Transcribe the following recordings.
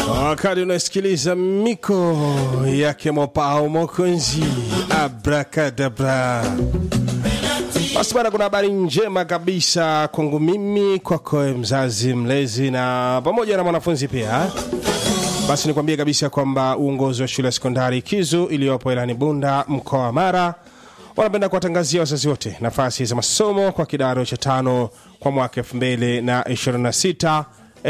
wakati unasikiliza miko yake mopao mokonzi abrakadabra basi bana kuna habari njema kabisa kwangu mimi kwako mzazi mlezi na pamoja na mwanafunzi pia basi nikwambie kabisa kwamba uongozi wa shule ya sekondari kizu iliyopo ilani bunda mkoa wa mara wanapenda kuwatangazia wazazi wote nafasi za masomo kwa kidato cha tano kwa mwaka 226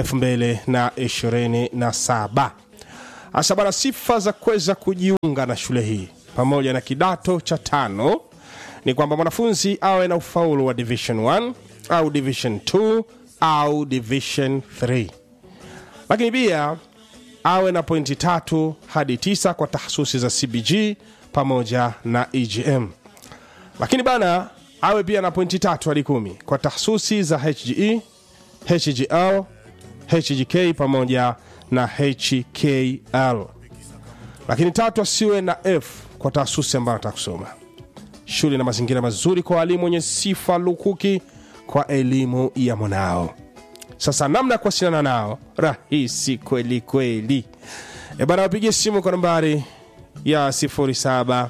2027 hasa bana sifa za kuweza kujiunga na shule hii pamoja na kidato cha tano ni kwamba mwanafunzi awe na ufaulu wa division 1 au division 2 au division 3 lakini pia awe na pointi tatu hadi tisa kwa tahasusi za cbg pamoja na egm lakini bana awe pia na pointi tatu hadi kumi kwa tahasusi za hge hgl hgk pamoja na hkl lakini tatu asiwe na f kwa taasusi ambayo anataka kusoma shule na mazingira mazuri kwa walimu wenye sifa lukuki kwa elimu ya mwanao sasa namna ya kuwasiliana nao rahisi kweli kweli e bana wapigie simu kwa nambari ya 0752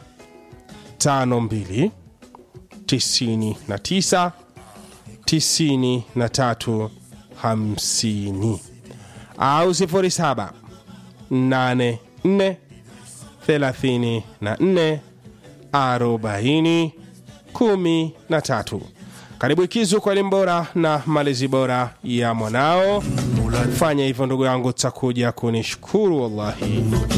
99 93 50 au 07 84 34 40 13 karibu ikizu kwa elimu bora na malezi bora ya mwanao fanya hivyo ndugu yangu takuja kunishukuru wallahi